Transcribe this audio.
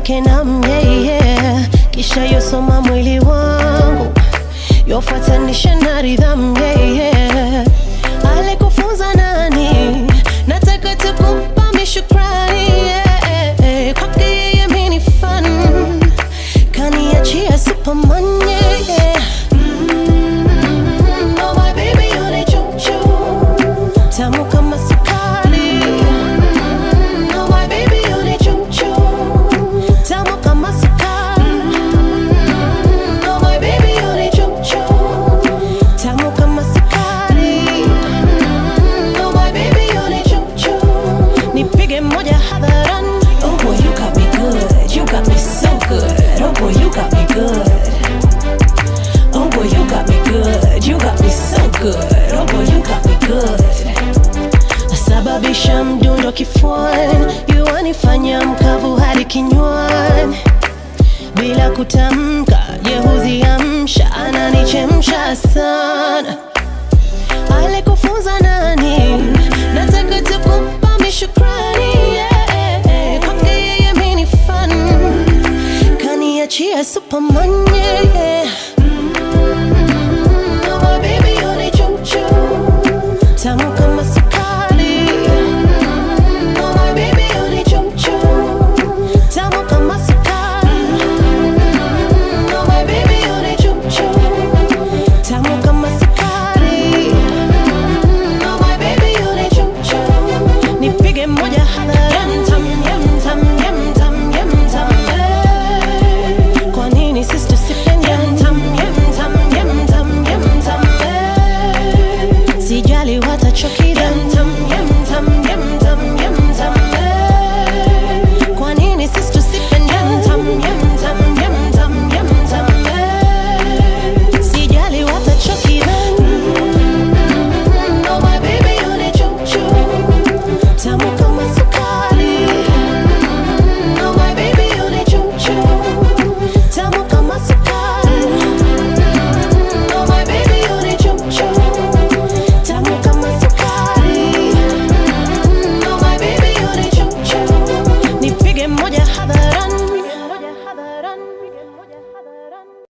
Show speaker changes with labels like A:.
A: yake na myeye, kisha yosoma mwili wangu yofuatanisha na ridhamu yeye. Alikufunza nani? Nataka tukupa mishukrani yeah. Kwake yeye mimi ni fan, kaniachia Superman yeah. Mm, oh my baby you ni chuchu tamu kama sukari. Mm, oh my baby you ni chuchu tamu kama sukari. Mm, oh my baby you ni chuchu tamu kama sukari. Mm, oh my baby you ni chuchu nipige moja hadharani.
B: Oh boy, you got me good. You got me so good. Oh boy, you got me good. Oh boy, you got me good. You got me so good. Oh boy, you got me good.
A: Nasababisha mdundo kifuani, yuanifanya mkavu hadi kinywani, bila kutamka, jehuzi amsha, ananichemsha sana. Alikufunza nani? Nataka tukupa